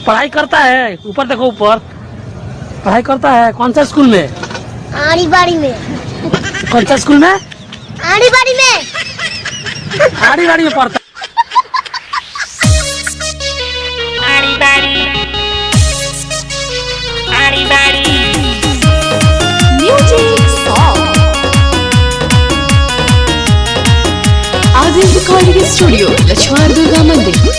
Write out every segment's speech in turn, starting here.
पढ़ाई करता है ऊपर देखो ऊपर पढ़ाई करता है कौन सा स्कूल में आड़ी बाड़ी में कौन सा स्कूल में आड़ी बाड़ी में आड़ी बाड़ी में पढ़ता Body body. Body body. Music Song Adil Recording Studio, Lachhwar Durga Mandir.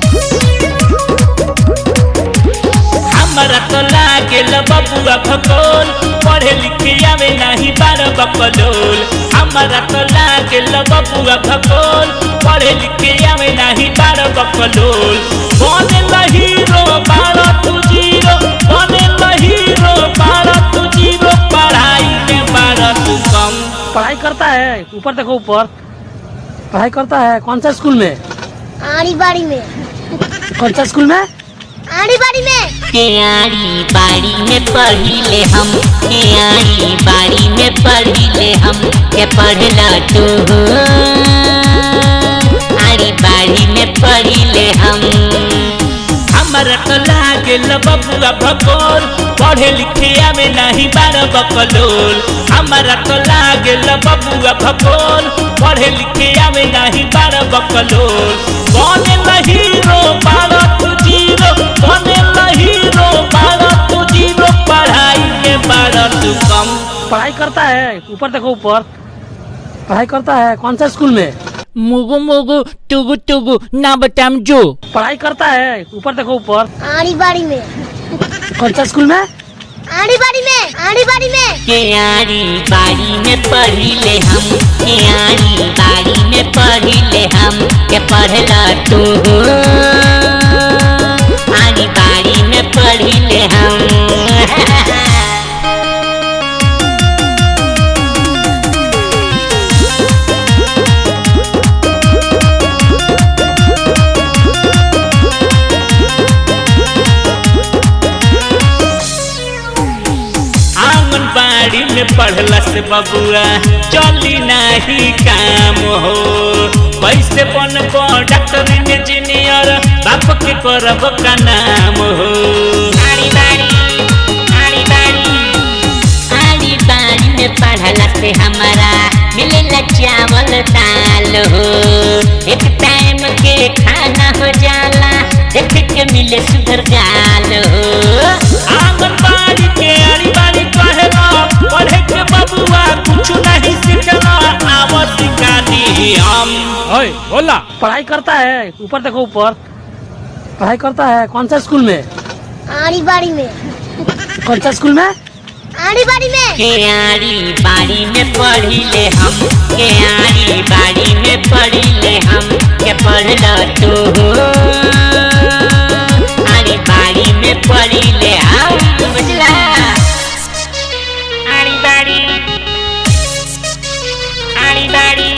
हमरा तो लागेल बबुआ भगोल पढ़े लिखे आवे नाही बार बकलोल हमरा तो लागेल बबुआ भगोल पढ़े लिखे आवे नाही बार बकलोल बने हीरो बार तू जीरो बने हीरो बार तू जीरो पढ़ाई में बार तू कम पढ़ाई करता है ऊपर देखो ऊपर पढ़ाई करता है कौन सा स्कूल में आड़ी बाड़ी में कौन सा स्कूल में आड़ी बाड़ी में केयारी बाड़ी में पढ़िले हम केयारी बाड़ी में पढ़िले हम के पढ़ला तू आरी बाड़ी में पढ़िले हम हमरा तो लागेल बबुआ भगोल पढ़े लिखे आवे नाही बार बकलोल हमरा तो लागेल बबुआ भगोल पढ़े लिखे आवे नाही बार बकलोल बने हीरो बार तू जीरो बने हीरो बार तू जीरो पढ़ाई में बार तू कम पढ़ाई करता है ऊपर देखो ऊपर पढ़ाई करता है कौन सा स्कूल में मुगु मुगु टुगु टुगु ना बताम जो पढ़ाई करता है ऊपर देखो ऊपर आड़ी बाड़ी में कौन सा स्कूल में आड़ी बाड़ी में आड़ी बाड़ी में केयारी बाड़ी में पढ़िले हम केयारी बाड़ी में पढ़िले हम के पढ़ला तू आरी बाड़ी में पढ़िले हम आंगनबाड़ी में पढ़ला से बबुआ चली नहीं काम हो कैसे बनबो डॉक्टर इंजीनियर बाप के करब का नाम हो आरी बाड़ी आरी बाड़ी आरी बाड़ी में पढ़ला से हमारा मिलेला चावल दाल हो एक टाइम के खाना हो जाला देख के मिले सुधर गाल हो आंगनबाड़ी के आड़ी बाड़ी कहेला पढ़े के बबुआ कुछ नहीं सीखला आव सिखा दी हम ओए बोला पढ़ाई करता है ऊपर देखो ऊपर पढ़ाई करता है कौन सा स्कूल में आड़ी बाड़ी में कौन सा स्कूल में आड़ी बाड़ी में केयारी बाड़ी में पढ़िले हम केयारी बाड़ी में पढ़िले हम के पढ़ला तू आरी बाड़ी में पढ़िले हम बुझला आरी बाड़ी आरी बाड़ी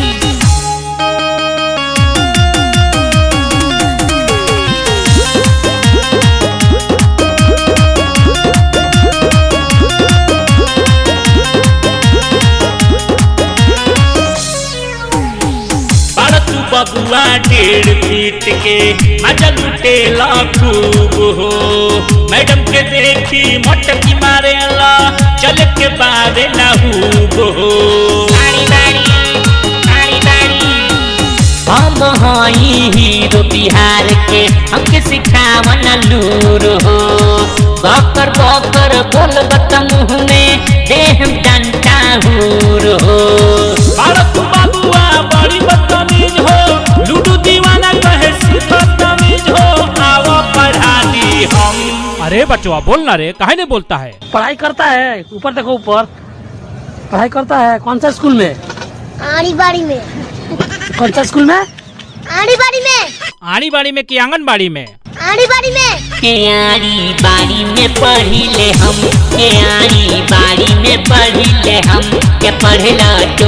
बड़ तू बबुआ डेढ़ फीट के मजा लुटेला खूब हो मैडम के देखी मटकी मारेला चल के बारे नहूब हो आरी बाड़ी आरी बाड़ी हम हई हीरो बिहार के हमके सिखावन लूर हो बकर बकर बोल बत मुँह में देह डंटा हूर हो बड़ तू बबुआ बड़ी बदतमीज हो लूडू दीवाना कहे सिर्फ तमीज हो आओ पढ़ा दी हम अरे बचवा बोलना रे काहे नहीं बोलता है पढ़ाई करता है ऊपर देखो ऊपर पढ़ाई करता है कौन सा स्कूल में आड़ी बाड़ी में कौन सा स्कूल में आड़ी बाड़ी में आड़ी बाड़ी में कि आंगनबाड़ी में आड़ी बाड़ी में केयारी बाड़ी में पढ़िले हम केयारी बाड़ी में पढ़िले हम के पढ़ला तू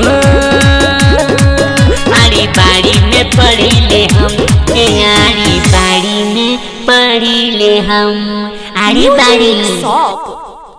आरी बाड़ी में पढ़िले हम केयारी बाड़ी में पढ़िले हम आरी बाड़ी Music Song